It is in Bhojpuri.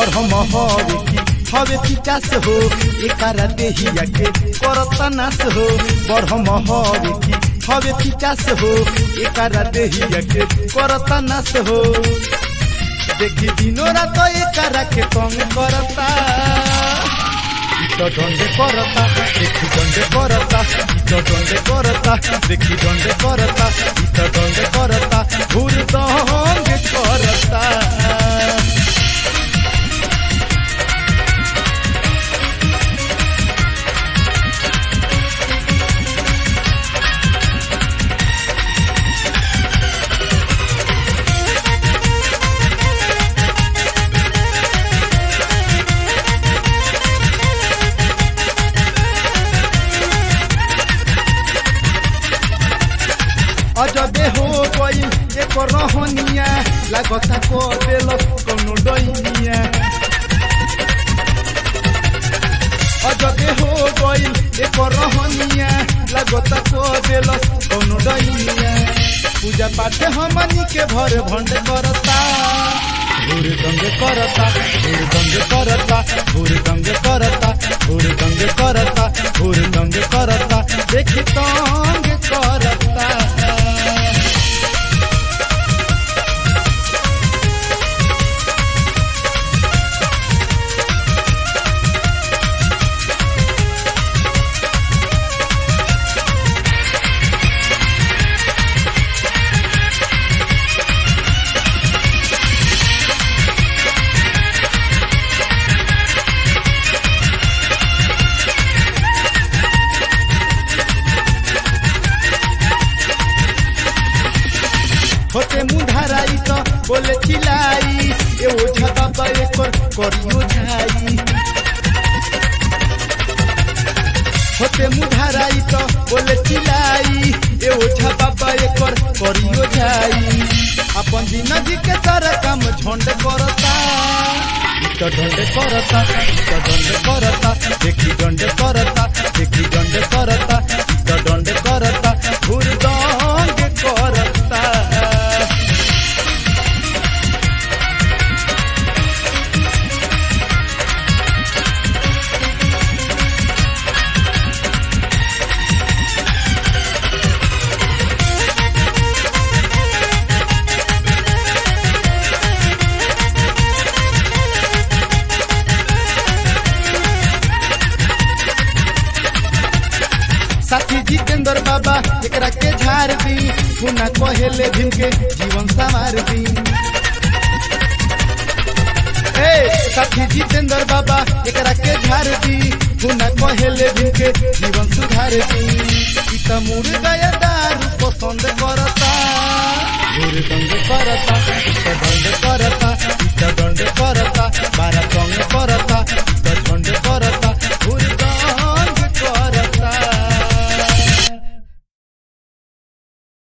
बढ़म हवे की हवे पिचास हो एकारा देहिया के करता नास हो बढ़म हवे की हवे पिचास हो एकारा देहिया के करता नास हो देखी दिनो रात एकारा के तंग करता ইট দণ্ডে করতা দেখি দণ্ডে করতা ইট দণ্ডে করতা দেখি দণ্ডে করতা ইট দণ্ডে করতা ঘুর দণ্ডে করতা अजबे हो गई एक रहनिया लागता को देल कोनो डैनिया अजबे हो गई एक रहनिया लागता को देल कोनो डैनिया पूजा पाठ हमनी के भर भंड करता भूर दंग करता भूर दंग करता भूर दंग करता भूर दंग करता भूर दंग करता देखी तंग करता होते मुंधाराई तो बोले चिलाई ए ओझा बाबा एकर करियो झाई होते मुंधाराई तो बोले चिलाई ए ओझा बाबा एकर करियो झाई अपन दिन जी के सारा काम झंड करता इट दंड करता इट दंड करता देखी दंड करता देखी दंड करता इट दंड करता घूर दंड करता साथी जितेंद्र बाबा एकरा के झाड़ दी पुना कहेले भीम के जीवन संवार दी ए साथी जितेंद्र बाबा एकरा के झाड़ दी पुना कहेले भीम के जीवन सुधार दी ई त मुर गया दारू पसंद करता घूर दंड करता इत दंड करता इत दंड करता बारा संग करता